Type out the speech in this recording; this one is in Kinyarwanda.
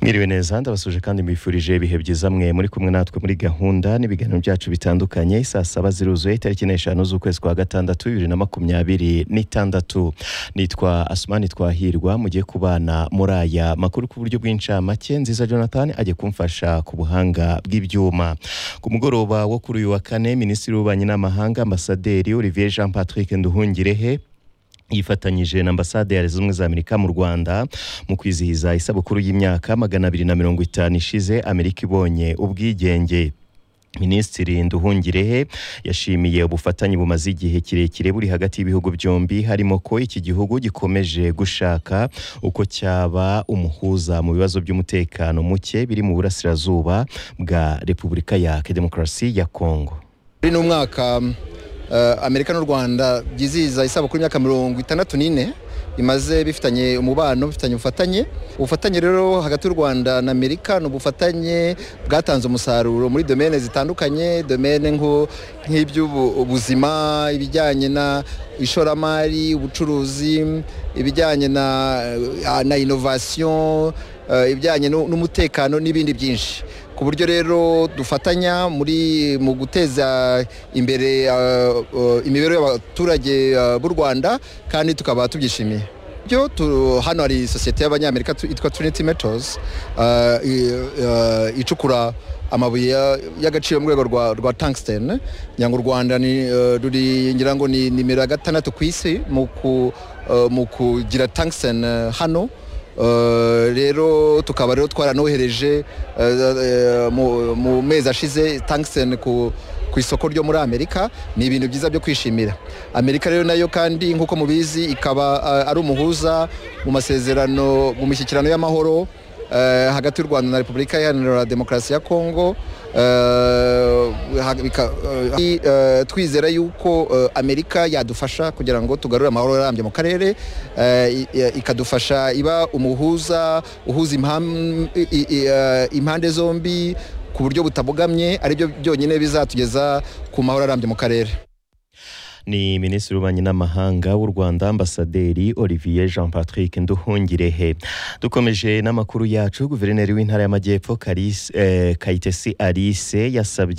mwiriwe neza ndabasuje kandi mbifurije ibihe byiza mwe muri kumwe natwe muri gahunda n'ibiganiro byacu bitandukanye saa saba ziruzuye itariki n'eshanu z'ukwezi kwa gatandatu bibiri na makumyabiri n'itandatu nitwa asumani twahirwa mugiye kubana muri aya makuru ku buryo bw'incamake nziza jonathan ajya kumfasha ku buhanga bw'ibyuma ku mugoroba wo kuri uyu wa kane minisitiri w'ububanyi n'amahanga ambasaderi olivier jean patrick nduhungirehe yifatanyije na ambasade ya leta zunze ubumwe za amerika mu rwanda mu kwizihiza isabukuru y'imyaka magana abiri na mirongo itanu ishize amerika ibonye ubwigenge minisitiri nduhungirehe yashimiye ubufatanye bumaze igihe kirekire buri hagati y'ibihugu byombi harimo ko iki gihugu gikomeje gushaka uko cyaba umuhuza mu bibazo by'umutekano muke biri mu burasirazuba bwa repubulika ya demokarasi ya kongo Muri uno mwaka eh, Amerika n'u Rwanda byizihiza isabukuru y'imyaka mirongo itandatu n'ine bimaze bifitanye umubano bifitanye ubufatanye ubufatanye rero hagati y'u Rwanda na Amerika ni ubufatanye bwatanze umusaruro muri domene zitandukanye domene nko- nk'iby'ubuzima ibijyanye na ishoramari ubucuruzi ibijyanye na, na innovation eh, ibijyanye nu- n'umutekano n'ibindi byinshi ku buryo rero dufatanya muri mu guteza imbere eh, eh, imibereho y'abaturage eh, b'u rwanda kandi tukaba tubyishimiye byo tu- hano hari sosiyete y'abanyamerika tu- yitwa trinity metals eh, i- eh, icukura amabuye ya- y'agaciro mu rwego rwa, rwa tungsten ngira ngo u rwanda ni, eh, ruri ngira ngo ni nimero ya gatandatu ku isi mu ku- eh, mu kugira tungsten eh, hano Eh, rero tukaba rero twaranohereje eh, eh, mu- mu mezi ashize tungsten ku ku isoko ryo muri amerika ni ibintu byiza byo kwishimira amerika rero nayo kandi nk'uko mubizi ikaba eh, ari umuhuza mu masezerano mu mishyikirano y'amahoro eh, hagati y'u rwanda na repubulika iharanira demokarasi ya kongo eh, ha- bika- eh, eh, twizera yuko eh, amerika yadufasha kugira ngo tugarure amahoro arambye mu karere eh, i- i- ikadufasha iba umuhuza uhuza impam- i- i- i- eh, impande zombi ku buryo butabogamye aribyo byonyine bizatugeza ku mahoro arambye mu karere ni minisitiri w'ububanyi n'amahanga w'u rwanda ambasaderi olivier jean patrick nduhungirehe dukomeje n'amakuru yacu guverineri w'intara y'amajyepfo Karis- eh, kayitesi alice yasabye